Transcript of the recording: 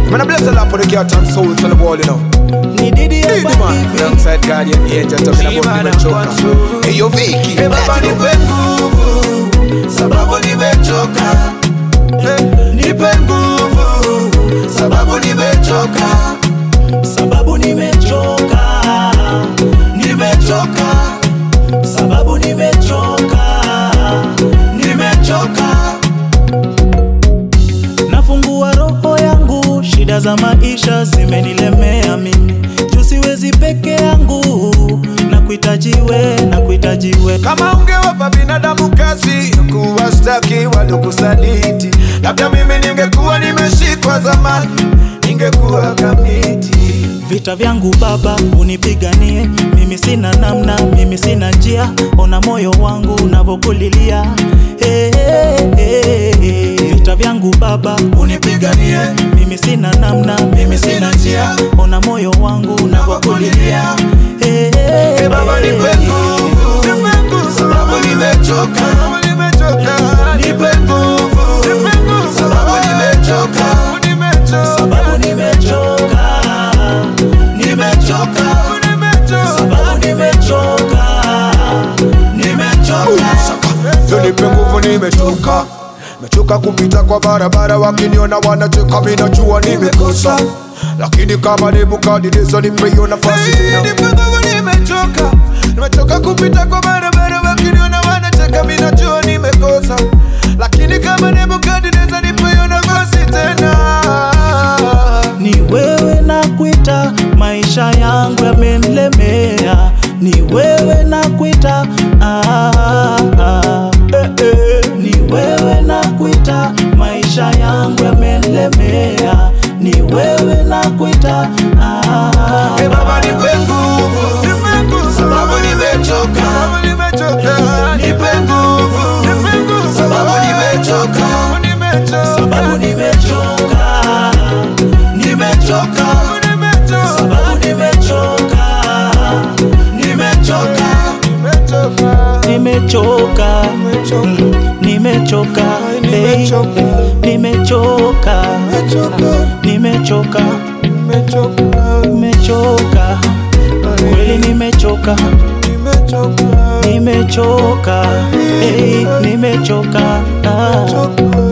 Man, I bless the Lord for the cat and souls on the wall, you know. Ni Diddy Didi hapa man, hivi. alongside Guardian Angel talking about Shima na nimechoka. Kwanzu. Hey yo Vicky, Eh, Baba let's go. nipe nguvu sababu nimechoka, Eh, nipe nguvu sababu nimechoka, sababu nimechoka, nimechoka, sababu nimechoka, nimechoka. Nafungua roho yangu, shida za maisha zimenilemea mimi, juu siwezi peke yangu, na kuhitajiwe, na kuhitajiwe Kama ungewapa binadamu kazi ya kuwashtaki waliokusaliti, labda mimi ningekuwa nimeshikwa zamani, ningekuwa kamiti. Vita vyangu Baba unipiganie, mimi sina namna, mimi sina njia, ona moyo wangu unavyokulilia. Hey, hey, hey, hey. Vita vyangu Baba unipiganie, mimi sina namna, mimi sina njia, ona moyo wangu unavyokulilia. Hey, hey, Hey Baba nipe hey. nguvu, nipe nguvu, Sababu nimechoka. Sababu nimechoka. Nipe nguvu, Nipe nguvu, sababu nimechoka. nimechoka. sababu nimechoka, nimechoka, sababu nimechoka, nimechoka. Yo nipe nguvu nimechoka Mechoka kupita kwa barabara wakiniona wanacheka mimi najua nimekosa Lakini kama Nebukadneza nipe hiyo nafasi tena Nipe nguvu nimechoka Nimechoka kupita kwa barabara wakiniona wanacheka mimi najua nimekosa Lakini kama Nebukadneza nipe hiyo nafasi tena Ni wewe na kuita, maisha yangu yamenilemea. Ni wewe na kuita, ah, ah, eh, eh. Ni wewe na kuita, maisha yangu yamenilemea. Ni wewe na kuita, ah, Hey Baba nipe nguvu Nipe nguvu Sababu nimechoka. Sababu nimechoka Nipe nguvu. Nipe nguvu Sababu nimechoka. Sababu nimechoka sababu nimechoka, nimechoka, sababu nimechoka, nimechoka, nimechoka, mm, nimechoka, hey, nimechoka, nimechoka, nimechoka, kweli nimechoka, nimechoka, hey, nimechoka, ah.